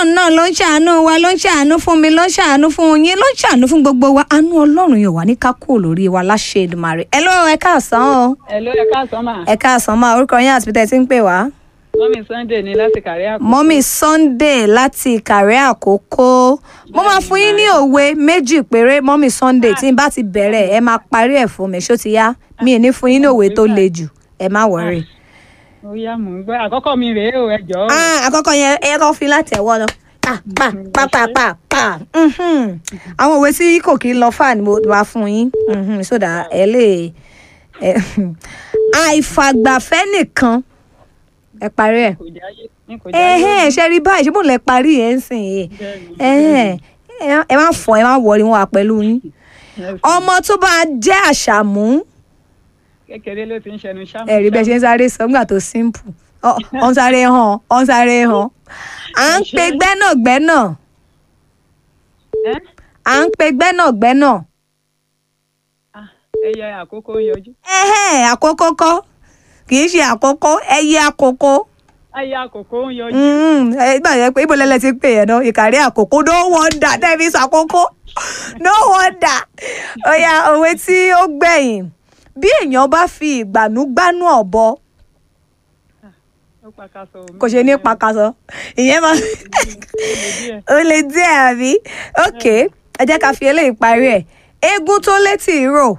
ọlọ́run náà ló ń ṣàánú wa ló ń ṣàánú fún mi ló ń ṣàánú fún yín ló ń ṣàánú fún gbogbo wa àánú ọlọ́run yóò wá ní kákó lórí wa láṣẹ Èdùmàrè ẹ ló ẹ káàsán o Hello, ẹ káàsán mà. ẹ káàsán máa orúkọ yín àti pété tí ń pè wá. Mọ́mí Sunday ní láti kàrí àkókò. mọ́mí Sunday láti ìkàrẹ́ àkókò mo máa fún yín ní òwe méjì péré mọ́mí Sunday tí n bá ti bẹ̀rẹ̀ ẹ máa parí ẹ̀ fún mi ṣó ti yá mi ì ní fún yín ní òwe tó le jù ẹ má wọ̀rì. Ó yá mò ń gbọ́. Àkọ́kọ́ mi rèé o, ẹ jọ̀ọ́. Ah, àkọ́kọ́ yẹn ẹ kọ́ fi láti ẹ̀wọ́ lọ. Pa pa pa pa pa pa. Mhm. Àwọn òwe tí kò kí ń lọ fà ni mo wá fún yín. Mhm, So that ẹ lè. ẹ- Àìfàgbàfẹ́ nìkan. Ẹ parí ẹ̀. Kò jáyé. ní kò jáyé. Ẹ̀hẹ́n ṣe rí báyìí ṣé bò lẹ parí ẹ̀ ń sìn yìí. Ẹ̀hẹ́n ẹ má fọ ẹ má wọrí wọn wà pẹ̀lú yín. Ọmọ tó bá jẹ́ àṣàmú Kékeré ló ti ń ṣẹnu ṣámú. ẹ̀rí bẹ́ẹ̀ ṣe ń sáré sọ nígbà tó simple Ọ- ọ ń sáré hàn ọ ń sáré hàn à ń pe gbẹ́nàgbẹ́nà Ẹ́ à ń pe gbẹ́nàgbẹ́nà Ah, ẹyẹ àkókò ń yọjú. ẹ̀hẹ́n àkókò kọ́ kì í ṣe àkókò ẹyẹ àkókò Ẹyẹ àkókò ń yọjú. Mm, ẹ gbà yẹn pé ibo lẹ́lẹ́ ti pè yẹn náà ìkàrí àkókò no wonder tẹ́ẹ̀mí sàkókò no wonder ó yá òwe tí ó gbẹ̀yìn bí èèyàn bá fi ìgbànú gbánú ọ̀bọ Ó pàkàṣọ omi. kò ṣe ní pakasọ ìyẹn máa díẹ̀. ó lè díẹ̀ àbí ok ẹ jẹ́ ká fi eléyìí parí ẹ̀ eégún tó létí ìró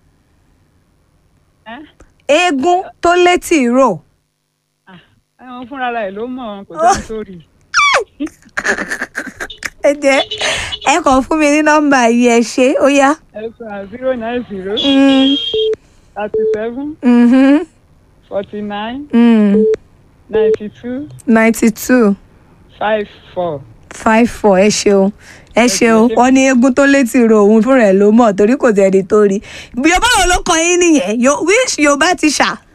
Ẹ́ eégún tó létí ìró Ah, ẹ̀wọ̀n fúnra rẹ̀ ló mọ̀ kò tó ń sórí. ẹ jẹ́ ẹ kàn fún mi ní nọ́mbà yìí ẹ ṣe ó yá. Ẹ sọ zero nine zero Mm, thirty seven mhm, forty nine mm. ninety two ninety two five four. five four ẹ ṣeun ẹ ṣeun wọn ní eégún tó létí ìró òun fúnra ẹ̀ ló mọ̀ torí kò tẹni tó rí yorùbá wo ló kọ yín nìyẹn Yo- which yorùbá ti ṣà